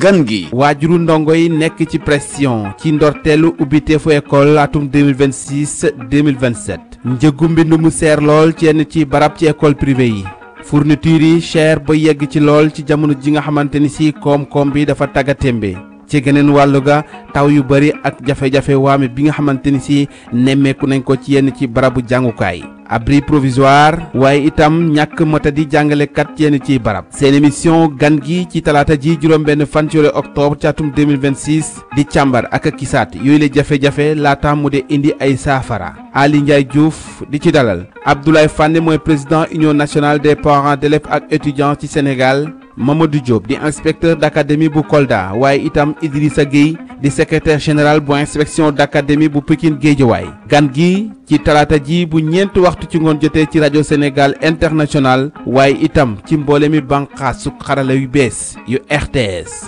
gan gi waajuru ndongo yi nekk ci pression ci ndorteelu ubbiteefu école atum 2026 2027 njëgu mbind mu seer lool ci yenn ci barab ci école privée yi fourniture yi cher ba yegg ci lool ci jamono ji nga xamante ni si koom-koom bi dafa taggatémbe ci geneen wàllu ga taw yu bari ak jafe-jafe waame bi nga xamante ni si nemmeeku nañ ko ci yenn ci barabu jàngukaay abri provisoire waaye itam ñàkk matadi jàngalekat yenn ciy barab seen émission gan gi ci talaata ji juróom-benn fan ci octobre ci atum 2026 di càmbar ak a kisaat yooyu la jafe-jafe laata mu de indi ay saafara Ali Ndiaye Diouf di ci dalal Abdoulaye Fane mooy président union nationale des parents d'élèves ak étudiants ci Sénégal Mamadou Diop di inspecteur d'académie bu Kolda waaye itam Idrissa Gueye di secrétaire général bu inspection d'académie bu Pikine Guédiawaye gan gi ci talaata ji bu ñeenti waxtu ci ngoon jotee ci rajo Sénégal international waaye itam ci mboole mi bànqaasu xarala yu bees yu RTS